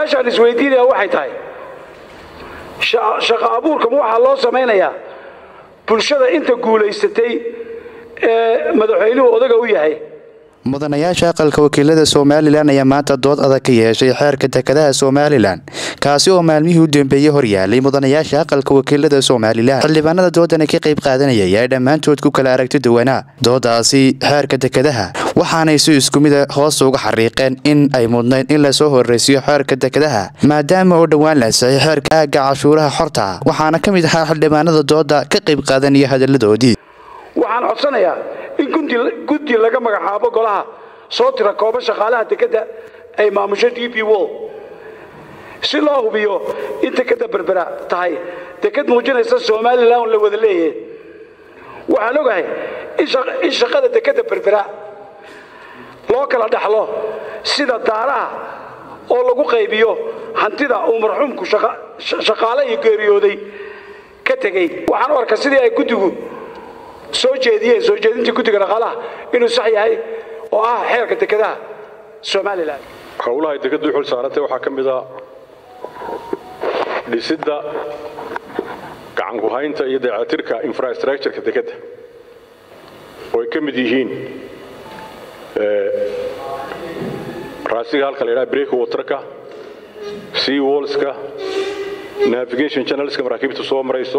su-aashaan isweydiinaya waxay tahay shaqo abuurkama waxaa loo samaynayaa bulshada inta guulaysatay ee madaxweynuhu odaga u yahay mudanayaasha aqalka wakiilada somalilan ayaa maanta dood adag ka yeeshay xeerka dekedaha somalilan kaasi oo maalmihii u dambeeyey horyaalay mudanayaasha aqalka wakiilada somalilan xildhibaanada doodani ka qayb qaadanayay ay dhammaantood ku kala aragti duwanaa doodaasi xeerka dekedaha waxaanay si isku mida hoos uga xariiqeen in ay mudnayn in lasoo horreysiyo xeerka dekedaha maadaama oo dhowaan la ansixay xeerka aagga cashuuraha xorta waxaana ka mid ahaa xildhibaanada dooda ka qayb qaadanaya hadalladoodii waxaan codsanayaa in guddi laga magacaabo golaha soo tira kooba shaqaalaha dekedda ay maamusho d b wol si loo hubiyo in dekedda berbera tahay deked muujinaysa somalilan la wada leeyahay waxaan ogahay in shaqada dekedda berbera loo kala dhaxlo sida daaraha oo lagu qaybiyo hantida uu marxuumku shaqaale iyo geeriyooday ka tegey waxaan u arkaa sidii ay guddigu soo jeediyeen soo jeedintii guddiga dhaqaalaha inuu sax yahay oo ah xeerka dekedaha somalilan howlahay dekeddu xul saarantay waxaa ka mid a dhisidda gacankuhaynta iyo dayactirka infrastructureka dekedda oo ay ka mid yihiin raasiga halka la ydhaha break waterka sea wallska navigation channelska maraakiibta soo marayso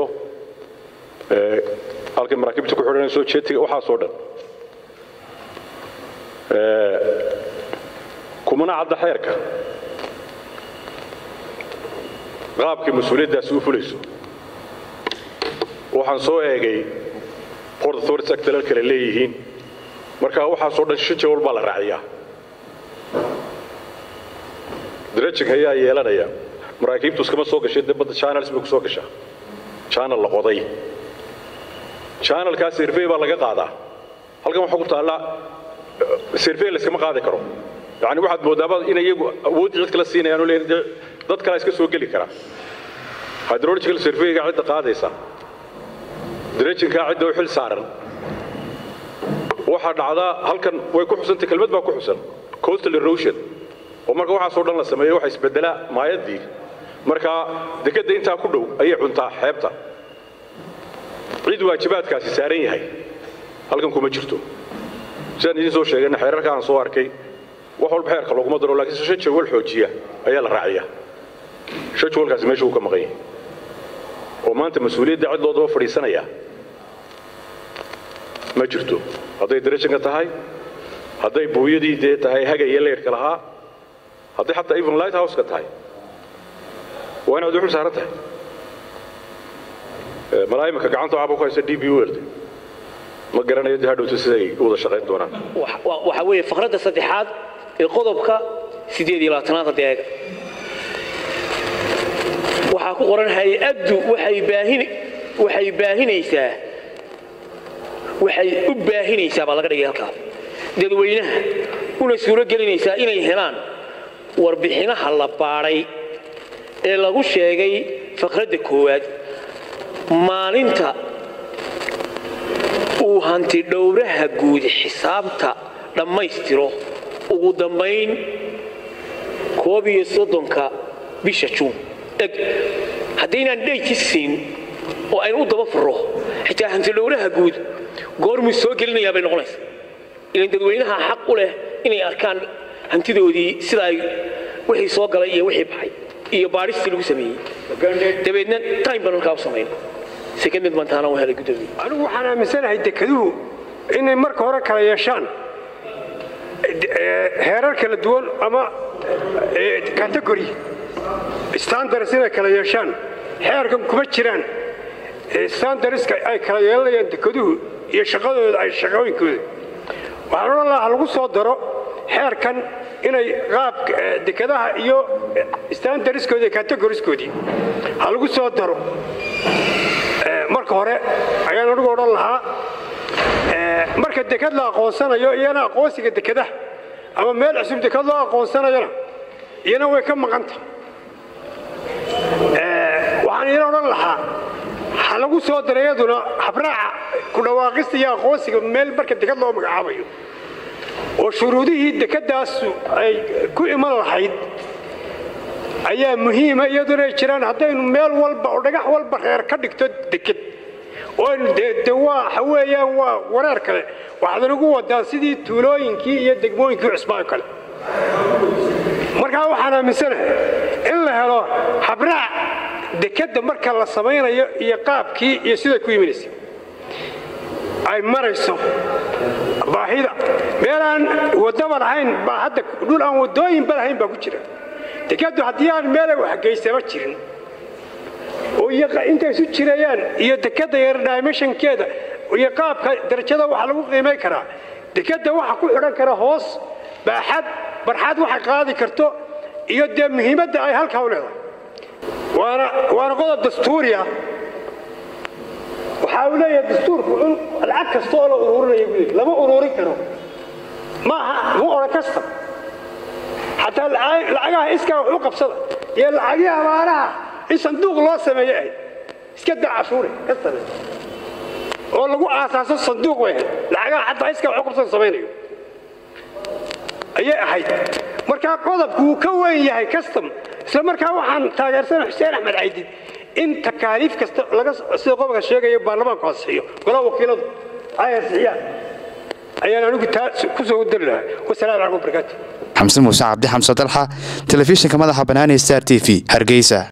halkay maraakiibta ku xidhanayso jetiga waxaasoo dhan kumana cadda xeerka qaabkay mas-uuliyaddaasi u fulayso waxaan soo eegay port authority act dalal kale leeyihiin marka waxaasoo dhan shan jawal baa la raaciyaa drajing ayaa yeelanaya maraakiibtu iskama soo gashay dee badda channels bay ku soo gashaa channel la qoday channelkaa survey baa laga qaadaa halkan waxaa ku taalla survey layskama qaadi karo yani waxaad moodaaba in iyagu awoodda cid kala siinayaan oo leeyihin dad kalaa iska soo geli kara hydrological surveyga cidda qaadaysa dredgingkaa cidda u xil saaran waxaa dhacdaa halkan way ku xusantay kelmad baa ku xusan coastal erosion oo marka waxaasoo dhan la sameeyo waxa isbedelaa maayaddii marka dekedda intaa ku dhow ayay cuntaa xeebta cid waajibaadkaasi saaran yahay halkan kuma jirto sidaan idiin soo sheegayna xeerarka aan soo arkay wax walba xeerka looguma daro laakiin se shan jawal xoojiya ayaa la raaciyaa shan jawalkaasi meesha uu ka maqan yahay oo maanta mas-uuliyadda cid loo daba fadhiisanaya ma jirto hadday darashanka tahay hadday buuyadii dee tahay hagaya leyrhka lahaa hadday xataa even light houseka tahay waa inaad uxul saaran tahay malaayimaka gacanta waxaaba ku haysa d b weld ma garanayo dee hadhowta siday u wada shaqayn doonaan waxaa weeye faqradda saddexaad ee qodobka siddeed iyo labaatanaad hadda eega waxaa ku qoran hay-addu waxay baahin waxay baahinaysaa waxay u baahinaysaa baa laga dhigay halkaa dadweynaha una suuro gelinaysaa inay helaan warbixinaha la baadhay ee lagu sheegay faqradda koowaad maalinta uu hanti dhowraha guud xisaabta dhammaystiro ugu dambayn koob iyo soddonka bisha juun eg haddaynaan dhayki siin oo aynu u daba furro xitaa hanti dhowraha guud goormuu soo gelinayaa bay noqonaysa ilan dadweynaha xaq u leh inay arkaan hantidoodii sida ay wixii soo galay iyo wixii baxay iyo baadhistii lagu sameeyey dabeedna time baan halkaa u samayn sekended baan taana u helay guddoomiye anigu waxaan aaminsanahay dekeduhu inay marka hore kala yeeshaan heerar kala duwan ama category standards inay kala yeeshaan xeerkan kuma jiraan standardska ay kala yeelanayaan dekeduhu iyo shaqadooda ay shaqooyinkooda waxaan odhan lahaa lagu soo daro xeerkan inay qaab dekedaha iyo standardskoodi iyo categoriskoodii ha lagu soo daro marka hore ayaan anigu odhan lahaa marka deked la aqoonsanayo iyana aqoonsiga dekedaha ama meel cusub deked loo aqoonsanayona iyana way ka maqanta waxaan iyana odhan lahaa ha lagu soo dara iyaduna habraaca ku dhawaaqista iyo aqoonsiga meel marka deked loo magacaabayo oo shuruudihii dekedaasu ay ku iman lahayd ayaa muhiima iyaduna ay jiraan haddaynu meel walba oo dhagax walba reer ka dhigto deked oo de waa waxa weeyaan waa wareer kale waxaad nagu wadaa sidii tuulooyinkii iyo degmooyinkii cusbaan kale markaa waxaan aaminsanahay in la helo habraac dekedda marka la samaynayo iyo qaabkii iyo siday ku imanaysa ay marayso baahida meelaan wadaba lahayn baa hadda dhul aan wadooyinba lahayn baa ku jira dekeddu haddii aan meelay waxgeysaba jirin oo intay isu jirayaan iyo dekedda yar dimensionkeeda iyo qaabka darajada waxa lagu qiimay karaa dekedda waxa ku xidhan kara hoos baaxad barxad waxay qaadi karto iyo dee muhiimadda ay halkaa u leedahay waana waana qodob dastuuri ah waxa uu leeyahay dastuurku in lacag kasta oo la ururinayo buu lama ururin karo maaha mu odhan kasta xataa lacagaha iskaa wax u qabsada iyo lacagihii abaaraha in sanduuq loo sameeyo ahayd iska daa cashuure ka samee oo lagu aasaaso sanduuq way ahayd lacagaha xataa iskaa wax u qabsada samaynayo ayay ahayd markaa qodobku wuu ka weyn yahay custom isla markaa waxaan taageersana xuseen axmed caydid in takaaliif kasta sida qodobka sheegayo baarlamaanku ansixiyo golaha wakiiladu ay ansixiyaan ayaan anigu taa ku soo dari lahaa wasalaamu calaykum wabarakaatu xamse muuse cabdi xamse dalxa telefishinka madaxa banaani star t v hargeysa